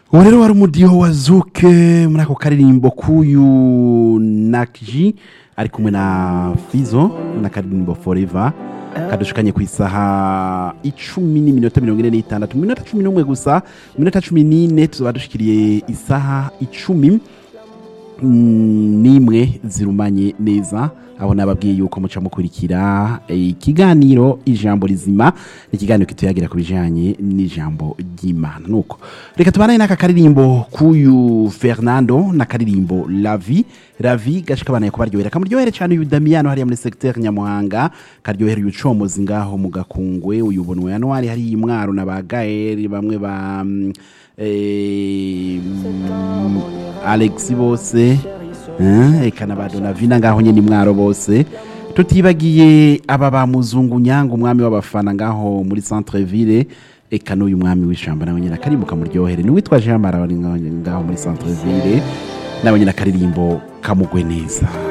ubu rero wari umudiho wa zuke muri ako karirimbo k'uyu nakiji ari kumwe na fizo n'akaririmbo forever kadushikanye ku isaha icumi n'iminota mirongo ine n'itandatu mu minota cumi n'umwe gusa mu minota cumi n'ine tuzaba dushikiriye isaha icumi mm, n'imwe zirumanye neza aho nababwiye yuko muca mukurikira eh, ikiganiro ijambo rizima ni ikiganiro kituyagira ku bijanye n'ijambo ry'imana nuko reka tubanane n'aka karirimbo k'uyu fernando n'akaririmbo lavi ravi gashikabanaye kubaryohera kamuryohere cyane uyu damiyano hariya muri secteur nyamuhanga karyohera uyu comozi ngaho mu gakungwe uyu bonwe yanwari hari imwaro na ba gaeri bamwe ba mm, eh, mm, alex bose Eh, eka na ba donavina ngaho nyene imwaro bose tutibagiye aba ba muzungu nyanga umwami w'abafana ngaho muri centre ville eka n'uyu mwami w'ishamba nawe nyine akarimbo kamuryohere ni witwa jean mara ngaho muri centre ville nawe nyine akaririmbo kamugwe neza